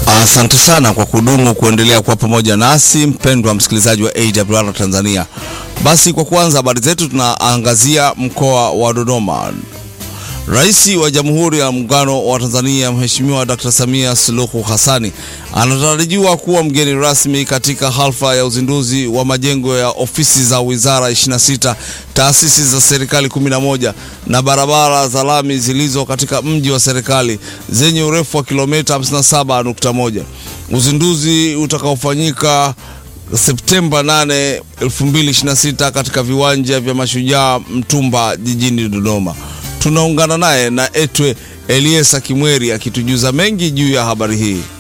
Asante sana kwa kudumu kuendelea kuwa pamoja nasi mpendwa msikilizaji wa AWR Tanzania. Basi kwa kuanza habari zetu, tunaangazia mkoa wa Dodoma. Rais wa Jamhuri ya Muungano wa Tanzania Mheshimiwa Dr. Samia Suluhu Hassani anatarajiwa kuwa mgeni rasmi katika hafla ya uzinduzi wa majengo ya ofisi za wizara 26, taasisi za serikali 11 na barabara za lami zilizo katika mji wa serikali zenye urefu wa kilomita 57.1. Uzinduzi utakaofanyika Septemba 8, 2026 katika viwanja vya Mashujaa Mtumba jijini Dodoma. Tunaungana naye na Etwe Eliesa Kimweri akitujuza mengi juu ya habari hii.